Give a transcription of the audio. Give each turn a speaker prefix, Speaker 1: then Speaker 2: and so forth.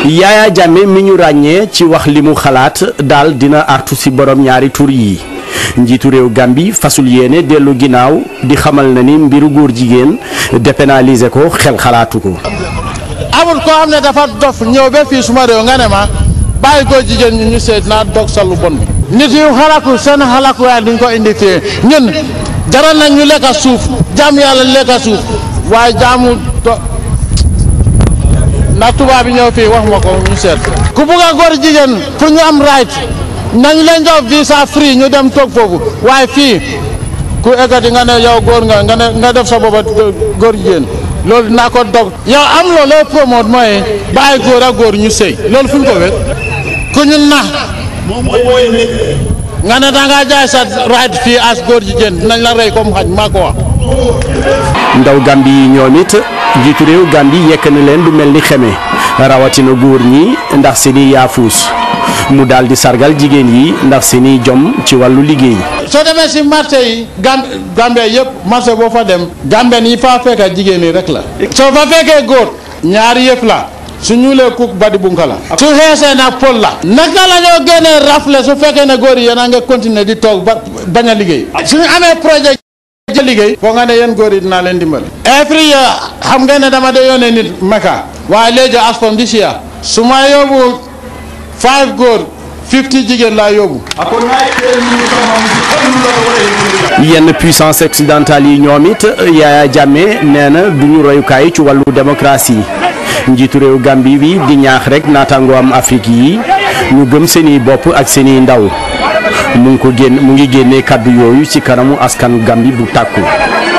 Speaker 1: Yaya Jammeh mi ñu ràññee ci wax li mu xalaat daal dina artu ci borom ñaari tur yi njiitu réew Gambie fasul yéene dellu ginnaaw di xamal na ni mbiru góor jigéen dépénaliser ko xel xalaatu ko.
Speaker 2: amul koo xam ne dafa dof ñëw ba fii suma réew nga ne ma bàyyi góor jigéen ñi ñu seet naa dog sa lu bon bi nit yu xalaku seen xalaku waaye duñ ko indi fii ñun jaral nañ ñu lekka suuf jaam yàlla lekka suuf waaye jaamu do ndax tubaab bi ñëw fii wax ma ko ñu seet ku bugg a góor jigéen pour ñu am right nañ leen jox visa free ñu dem toog foofu waaye fii ku eggati nga ne yow góor nga nga ne nga def sa booba góor jigéen loolu dinaa ko dog yow am loolu looy promote mooy bàyyi góor ak góor ñu sëy loolu fu ñu ko wér ku ñu nax nga ne da ngaa jaay sa right fii as góor jigéen dinañ la rey comme xaj maa ko wax
Speaker 1: ndaw Gambie yi ñoom it njiitu réew Gambie yekk na leen lu mel ni xeme rawatina góor ñi ndax seeni yaafuus mu daal di sargal jigéen yi ndax seeni jom ci wàllu liggéey.
Speaker 2: soo demee si marché yi gam Gambie yëpp marché boo fa dem Gambien yi faa fekk jigéen yi rek la soo fa fekkee góor ñaari yëpp la su ñuulee kuk badi bunka la su xeesee nag pol la naka la ñoo génnee rafle su fekkee ne góor yi yéen a nga continuer di toog ba bañ a liggéey suñu amee projet jël liggéey foo nga ne yéen góor yi dinaa leen dimbali every year xam ngeen ne dama de yónnee nit Mecca waaye léegi as from this year su ma yóbbu five góor fifty jigéen laa yóbbu
Speaker 1: yenn puissance occidentale yi ñoom it Yaya Jammeh nee na du ñu royukaay ci wàllu démocratie njiitu réew Gambie bi di ñaax rek naataangoo am Afrique yi ñu gëm seeni bopp ak seeni ndaw mu ngi ko génn mu ngi génnee kàddu yooyu ci kanamu askan Gambie bu tàkku